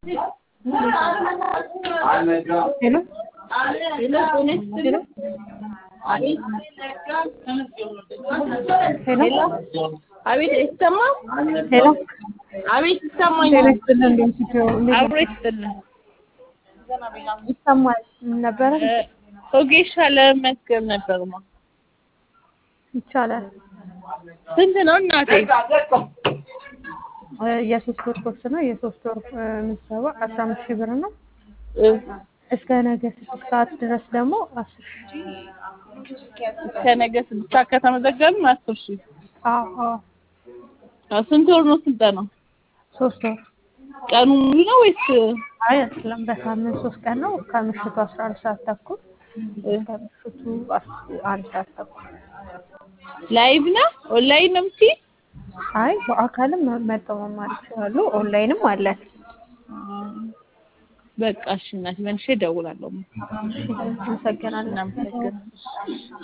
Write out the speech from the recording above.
ሄሎ ሄሎ አቤት አይሰማም? ሄሎ አቤት ይሰማኝ። ጤና ይስጥልን እንደምን ስትይው እንዴት አብሮ ይስጥልን። ይሰማል ነበረ ሆጌሻ ለመመዝገብ ነበርማ። ይቻላል ስንት ነው እናቴ? እ የሶስት ወር ኮርስ ነው የሶስት ወር እ ምዝገባ አስራ አምስት ሺህ ብር ነው እ እስከ ነገ ስድስት ሰዓት ድረስ ደግሞ አስር ሺህ ከነገ ስድስት ሰዓት ከተመዘገብን አስር ሺህ አዎ አዎ አዎ፣ ስንት ወር ነው ስልጠናው? ሶስት ወር ቀኑ ሙሉ ነው ወይስ አይ አይደለም በሳምንት ሶስት ቀን ነው ከምሽቱ አስራ አንድ ሰዓት ተኩል እስከ ምሽቱ አስ- አንድ ሰዓት ተኩል ላይቭ ነው? ኦንላይን ነው የምትይ? አይ በአካልም መጥተው መማር ይችላሉ ኦንላይንም አለን በቃ እሺ እናቴ መልሼ እደውላለሁ። እሺ አመሰግናለሁ እናመሰግናለን።